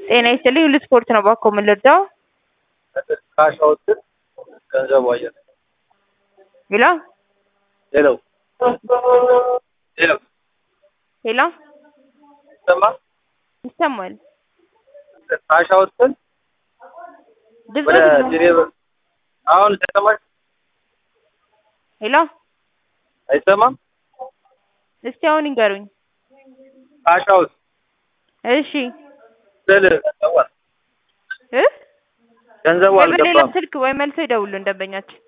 ጤና ይስጥልኝ ሁሉ ስፖርት ነው እባክዎ ምን ልርዳዎ? ካሻዎትን ገንዘቡ አየር ሄሎ ሄሎ ሄሎ ሄሎ ይሰማ ይሰማል። ካሻዎትን ወደ ድምፅህ ጄኔቭ አሁን ተሰማሽ? ሄሎ አይሰማም? እስቲ አሁን ይንገሩኝ። ካሻውት እሺ ስል ገንዘቡ እ ገንዘቡ ወይ በሌላ አልገባም። ስልክ ወይ መልሰው ይደውሉ ደንበኛችን